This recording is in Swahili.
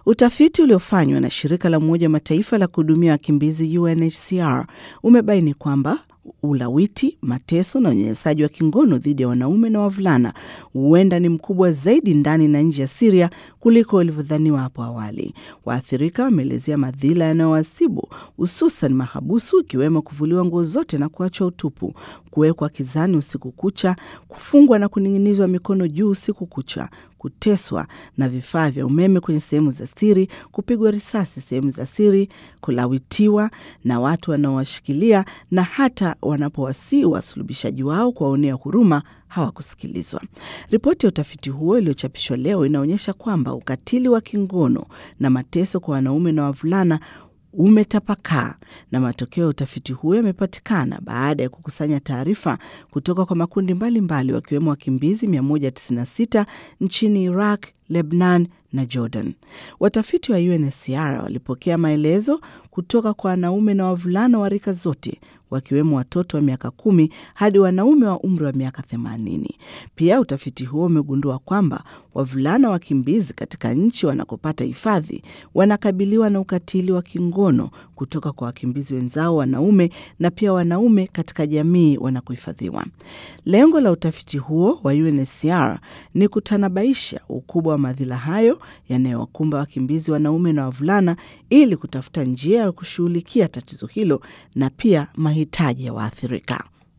Utafiti uliofanywa na shirika la Umoja wa Mataifa la kuhudumia wakimbizi UNHCR umebaini kwamba ulawiti, mateso na unyanyasaji wa kingono dhidi ya wanaume na wavulana huenda ni mkubwa zaidi ndani na nje ya Siria kuliko ilivyodhaniwa hapo awali. Waathirika wameelezea madhila yanayowasibu hususan mahabusu, ikiwemo kuvuliwa nguo zote na kuachwa utupu, kuwekwa kizani usiku kucha, kufungwa na kuning'inizwa mikono juu usiku kucha, kuteswa na vifaa vya umeme kwenye sehemu za siri, kupigwa risasi sehemu za siri, kulawitiwa na watu wanaowashikilia na hata wanapowasii wasulubishaji wao kuwaonea huruma hawakusikilizwa. Ripoti ya utafiti huo iliyochapishwa leo inaonyesha kwamba ukatili wa kingono na mateso kwa wanaume na wavulana umetapakaa na matokeo ya utafiti huo yamepatikana baada ya kukusanya taarifa kutoka kwa makundi mbalimbali wakiwemo wakimbizi 196 nchini Iraq, Lebanon na Jordan. Watafiti wa UNHCR walipokea maelezo kutoka kwa wanaume na wavulana wa rika zote wakiwemo watoto wa miaka kumi hadi wanaume wa umri wa miaka themanini. Pia utafiti huo umegundua kwamba wavulana wakimbizi katika nchi wanakopata hifadhi wanakabiliwa na ukatili wa kingono kutoka kwa wakimbizi wenzao wanaume na pia wanaume katika jamii wanakohifadhiwa. Lengo la utafiti huo wa UNHCR ni kutanabaisha ukubwa wa madhila hayo yanayowakumba wakimbizi wanaume na wavulana ili kutafuta njia ya kushughulikia tatizo hilo na pia mahitaji ya waathirika.